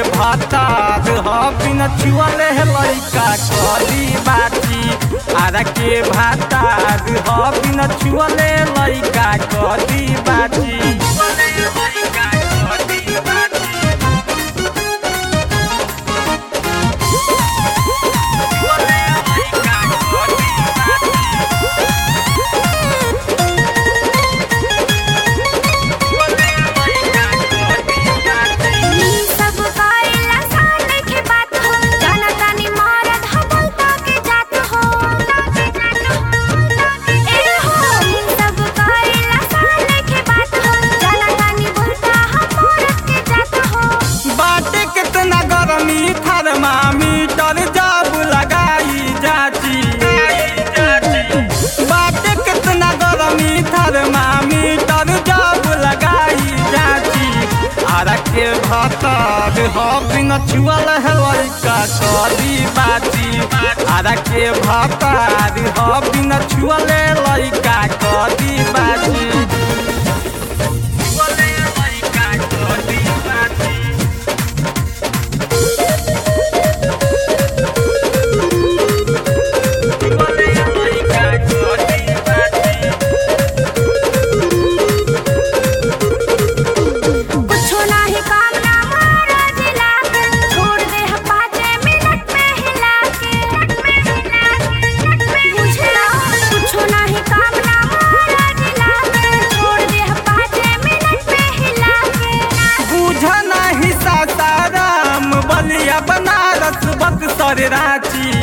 भातार ह बिन छुअले लइका कदी बाची आरा के भातार ह बिन छुअले लइका कदी बाची नी सब कइला सान के बात हो जाना तानी मरद हो बोलता के जात हो ए हो नी सब कइला सान के बात हो जाना तानी बोलता हो मरद के जात हो बाटे कितना गरमी थर्मामीटर जब लगाई जाची बाटे कितना गरमी थर्मामीटर जब लगाई जाची आरा के भातार ह बिन छुअल है लइका कदी बाची आरा के भातार ह बिन छुअले लइका कदी बाची छुअले लइका कदी बाची कुछो नाही काम ना मारा जिला के छोड़ दे हम पाँचे मिनट में हिला के बुझला कुछो नाही काम ना मारा जिला के छोड़ दे हम पाँचे मिनट में हिला के बुझ नाही सासाराम बलिया बनारस बक्सर रांची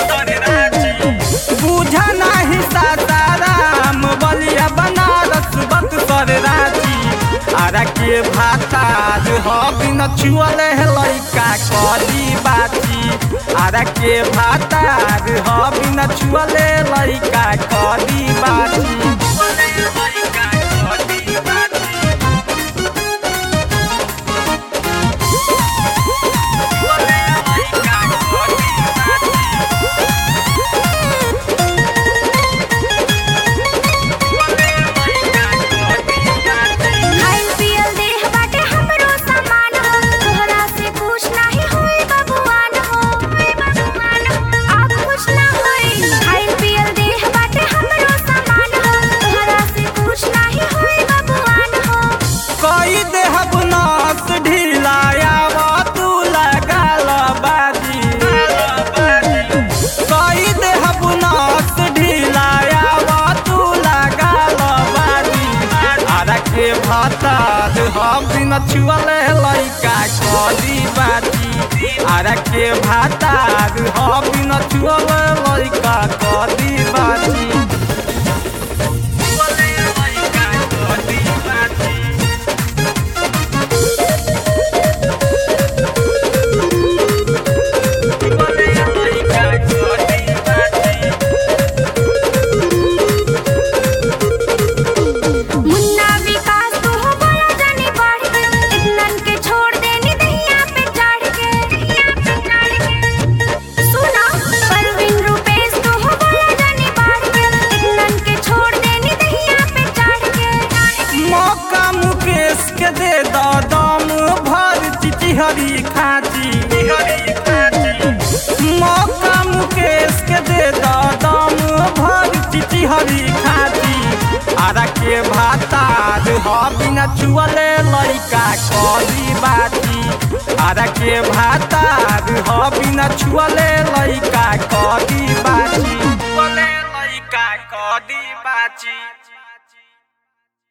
बुझ नाही सासाराम बलिया बनारस बक्सर रांची आरा के भातार ह बिन छुअले लइका कदी बाची आरा के भातार ह बिन छुअले लइका कदी बाची खाइल पियल देह बाटे हमरो सामान हो तोहरा से कुछ नाही होई बबुआन हो आप कुछ ना होई खाइल पियल देह बाटे हमरो सामान हो तोहरा से कुछ नाही होई बबुआन हो कोई देहब नास ढिलाया तू लगाल बाजी कोई देहब नास ढिलाया तू लगाल बाजी आरा के भातार हम बिन छुअले लइका कदी बाजी आरा के भातार हम बिन छुअले लइका कदी बाजी छुअले लइका कदी बाजी मुन्ना विकास तू हो बोला जानी बढ़ के इतनन के छोड़ देनी दहिया पे चढ़ के सुना परवीन रूपेश तू हो बोला जानी बढ़ के इतनन के छोड़ देनी दहिया पे चढ़ के मौका मुकेश के दे दो दम भर चिचिहरी खाची मौका मुकेश के दे दो दम भर चिचिहरी खाची आरा के भातार ह बिना छुअले लइका कदी बाची आरा के भातार ह बिना छुअले लइका कदी बाची छुअले लइका कदी बाची